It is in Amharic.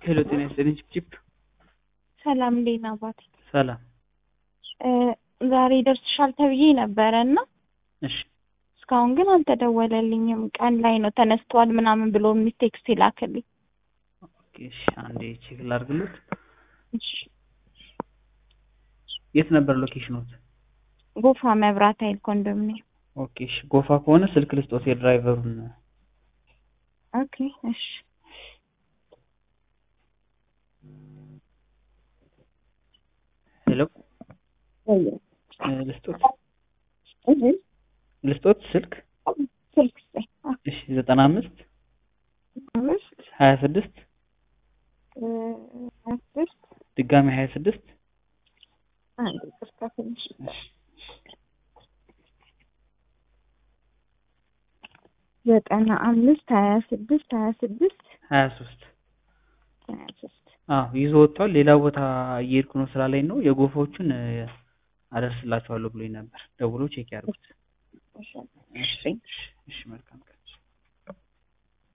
ሄሎ ጤና ይስጥልኝ ቺፕ ሰላም እንዴት ነህ አባቴ? ሰላም እ ዛሬ ይደርስሻል ተብዬ ነበረ እና እሺ እስካሁን ግን አልተደወለልኝም። ቀን ላይ ነው ተነስቷል ምናምን ብሎ የሚል ቴክስት ይላክልኝ። ኦኬ እሺ አንዴ ቼክ ላድርግሎት እሺ የት ነበር ሎኬሽኖት ጎፋ መብራት ኃይል ኮንዶሚኒየም። ኦኬ እሺ ጎፋ ከሆነ ስልክ ልስጦት የድራይቨሩን ኦኬ እሺ ሄሎ እ ልስጦት ልስጦት ስልክ ስልክ ስጠኝ። እሺ ዘጠና አምስት አምስት ሀያ ስድስት እ አስርት ድጋሚ ሀያ ስድስት አንድ ይቅርታ ትንሽ ዘጠና አምስት ሀያ ስድስት ሀያ ስድስት ሀያ ሶስት ሀያ ሶስት አዎ ይዞ ወጥቷል። ሌላ ቦታ እየሄድኩ ነው ስራ ላይ ነው። የጎፋዎቹን እ አደርስላችኋለሁ ብሎኝ ነበር። ደውሎ ቼክ ያድርጉት። እሺ እሺ እሺ፣ እሺ መልካም ቀን